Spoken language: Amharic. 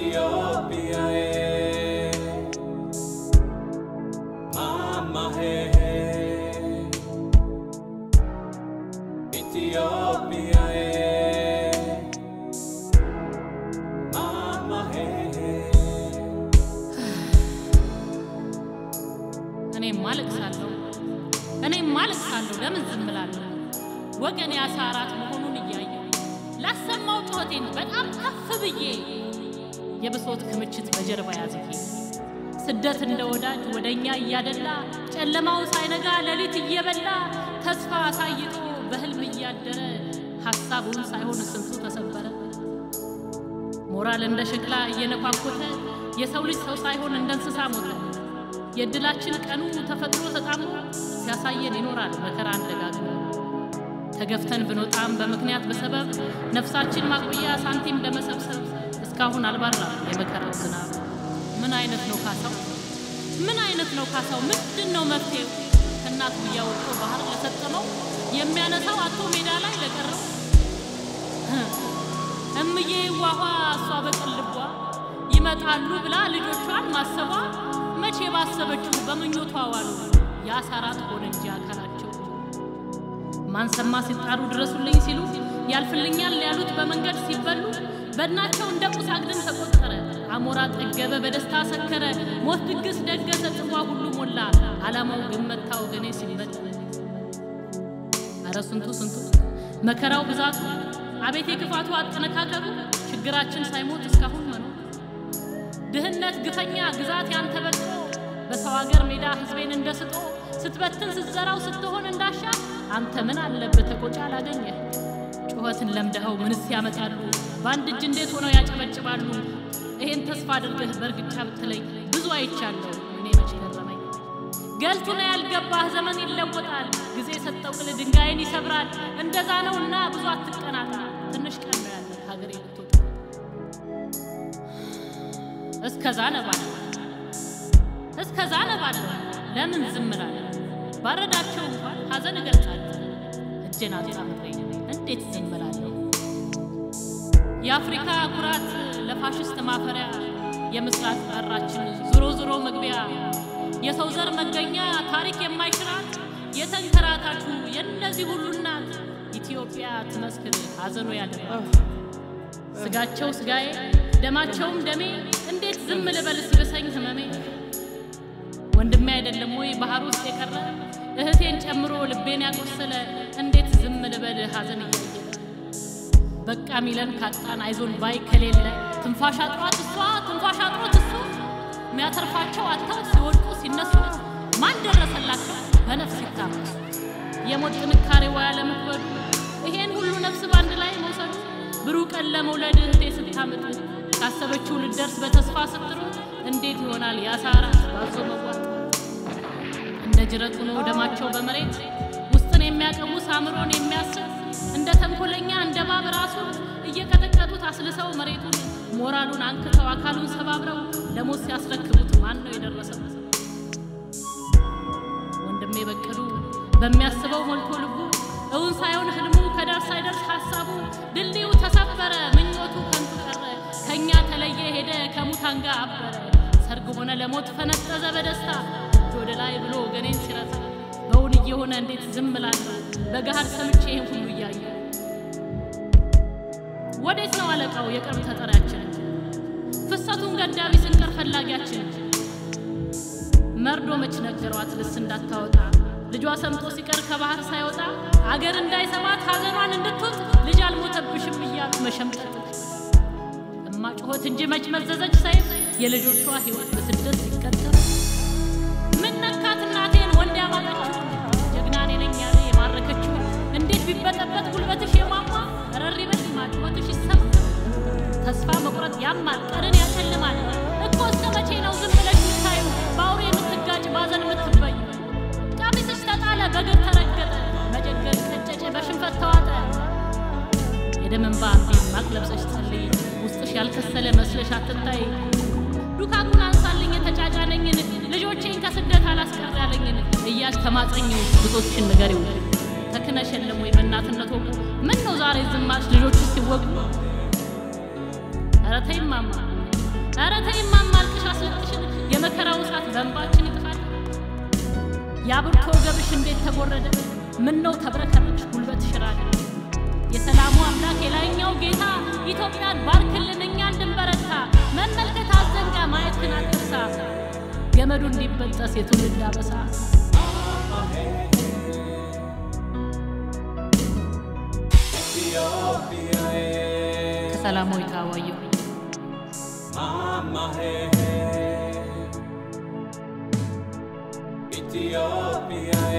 ኢትዮጵያዬ ማማሄ ኢትዮጵያዬ ማማሄ እኔም አለቅሳለሁ እኔም አለቅሳለሁ። ለምን ዝም እላለሁ? ወገን የአሳ አራት መሆኑን እያየሁ ላሰማው ጩኸቴን በጣም ከፍ ብዬ የብሶት ክምችት በጀርባ ያዝጌ ስደት እንደ ወዳጅ ወደ እኛ እያደላ ጨለማው ሳይነጋ ሌሊት እየበላ ተስፋ አሳይቶ በህልም እያደረ ሐሳቡን ሳይሆን ስንቱ ተሰበረ። ሞራል እንደ ሸክላ እየነኳኮተ የሰው ልጅ ሰው ሳይሆን እንደ እንስሳ ሞተ። የእድላችን ቀኑ ተፈጥሮ ተጣምሮ ሲያሳየን ይኖራል መከራን ደጋግሞ። ተገፍተን ብንወጣም በምክንያት በሰበብ ነፍሳችን ማቆያ ሳንቲም ለመሰብሰብ እስካሁን አልባራም የመከራው ዝናብ። ምን አይነት ነው ካሳው? ምን አይነት ነው ካሳው? ምንድን ነው መፍትሄው? ከእናት ጉያ ወጥቶ ባህር ለሰጠመው የሚያነሳው አቶ ሜዳ ላይ ለቀረው እምዬ ዋኋ እሷ በቅን ልቧ ይመጣሉ ብላ ልጆቿን ማሰቧ መቼ ባሰበችው በምኞቷ ዋሉ የአሳራት ሆነ እንጂ አካላቸው ማንሰማ ሲጣሩ ድረሱልኝ ሲሉ ያልፍልኛል ያሉት በመንገድ ሲበሉ በድናቸው እንደ ቁስ አግድም ተቆጠረ። አሞራ ጠገበ በደስታ ሰከረ። ሞት ድግስ ደገሰ ጽዋ ሁሉ ሞላ። ዓላማው ግን መታ ወገኔ ሲመጥ አረ ስንቱ ስንቱ መከራው ብዛቱ አቤት የክፋቱ አጠነካከሩ ችግራችን ሳይሞት እስካሁን መኖር ድህነት ግፈኛ ግዛት ያንተ በልጦ በሰው ሀገር ሜዳ ህዝቤን እንደ ስጦ ስትበትን ስትዘራው ስትሆን እንዳሻ አንተ ምን አለበት ተቆጫ አላገኘ ጩኸትን ለምደኸው ምንስ ያመጣሉ በአንድ እጅ እንዴት ሆነው ያጨበጭባሉ ይሄን ተስፋ አድርገህ በእርግጫ ብትለኝ ብዙ አይቻለሁ እኔ መች ገረመኝ ገልቱ ነው ያልገባህ ዘመን ይለወጣል ጊዜ የሰጠው ቅል ድንጋይን ይሰብራል እንደዛ ነውና ብዙ አትቀናጣ ትንሽ ቀን ነው ያለ ሀገሬ ልትወጣ እስከዛ ነባለሁ እስከዛ ነባለሁ ለምን ዝም እላለሁ ባረዳቸው እንኳን ሀዘን እገልጻለሁ እጄን አጣምሬ እንዴት ዝም እላለሁ የአፍሪካ ኩራት ለፋሽስት ማፈሪያ የምስራቅ በራችን ዞሮ ዞሮ መግቢያ የሰው ዘር መገኛ ታሪክ የማይሽራት የተንከራታቹ የእነዚህ ሁሉ እናት ኢትዮጵያ ትመስክር ሀዘኑ ያለባት ስጋቸው ስጋዬ ደማቸውም ደሜ እንዴት ዝም ልበል ሲብሰኝ ህመሜ ወንድሜ አይደለም ወይ ባህር ውስጥ የቀረ እህቴን ጨምሮ ልቤን ያቆሰለ እንዴት ዝም ልበል ሀዘን እያየለ በቃ ሚለን ካጣን አይዞን ባይ ከሌለ ትንፋሽ አጥሯት እሷ ትንፋሽ አጥሮት እሱ የሚያተርፋቸው አጥተው ሲወድቁ ሲነሱ ማን ደረሰላቸው በነፍስ ይታመሱ የሞት ጥንካሬ ወያ ለመክበዱ ይሄን ሁሉ ነፍስ በአንድ ላይ መውሰዱ ብሩህ ቀን ለመውለድ እህቴ ስታምጥ ካሰበችው ልደርስ በተስፋ ስትሮጥ እንዴት ይሆናል የአሳራት ባዞ መዋጥ እንደ ጅረት ሆኖ ደማቸው በመሬት ውስጥን የሚያቀውስ አእምሮን የሚያስብ እንደ ተንኮለኛ እንደ ባብ ራሱን እየቀጠቀጡት አስልሰው መሬቱን ሞራሉን አንክተው አካሉን ሰባብረው ለሞት ሲያስረክቡት ማን ነው የደረሰው? ወንድሜ በቅሉ በሚያስበው ሞልቶ ልቡ እውን ሳይሆን ህልሙ ከዳር ሳይደርስ ሀሳቡ ድልድዩ ተሰበረ ምኞቱ ከንቱ ቀረ ከእኛ ተለየ ሄደ ከሙታን ጋር አበረ ሰርግ ሆነ ለሞት ፈነጠዘ በደስታ እጅ ወደ ላይ ብሎ ወገኔን ሲረሳ በውን እየሆነ እንዴት ዝም እላለሁ በገሃድ ሰምቼ ይህን ሁሉ እያየሁ ወዴት ነው አለቃው የቅርብ ተጠሪያችን ፍሰቱን ገዳቢ ስንቀር ፈላጊያችን መርዶ መች ነገሯት ልስ እንዳታወጣ ልጇ ሰምጦ ሲቀር ከባህር ሳይወጣ አገር እንዳይሰማት ሀገሯን እንድትወጥ ልጅ አልሞተብሽም እያሉ መሸምጠጥ እማ ጩኸት እንጂ መች መዘዘች ሰይፍ የልጆቿ ሕይወት በስደት ሲቀጠር ምን ነካት እናቴን ወንድ ያማጠችው ጀግና እኔ ነኝ ያለ የማረከችው እንዴት ቢበጠበጥ ጉልበትሽ የማማ ረሪ በል ማጭወትሽ ይሰማ ተስፋ መቁረጥ ያማል ቀርን ያጨልማል እኮ እስከ መቼ ነው ዝም ብለሽ ምታዩ በአውሬ የምትጋጭ ባዘን የምትበዩ ቀሚስሽ ተጣለ በግብ ተረገጠ መጀገል ቀጨጨ በሽንፈት ተዋጠ የደም እንባ እንዴ ማቅ ለብሰሽ ጸልይ ውስጥሽ ያልከሰለ መስለሽ አትታይ ዱካኩን አንሳልኝ የተጫጫነኝን ልጆቼን ከስደት አላስቀር ያለኝን እያልሽ ተማጸኝ ብቶችሽን ንገሪው ተክነሽ የለም ወይ በእናትነት ወጉ ምን ነው ዛሬ ዝም አልሽ ልጆች ሲወጉ ኧረ ተይ ማማ ኧረ ተይማ ማልቅሽ አስለቅሽን የመከራው እሳት በእንባችን ይጥፋል። የአብርቶ ወገብሽ እንዴት ተጎረደ? ምን ነው ተብረከረች ጉልበት ሽራል። የሰላሙ አምላክ የላይኛው ጌታ ኢትዮጵያን ባርክልን እኛ እንድንበረታ መመልከት አዘንጋ ማየትህን አትርሳ ገመዱ እንዲበጠስ የትውልድ አበሳ ከሰላማዊት አዋየሁ Mama, hey, hey. Ethiopia,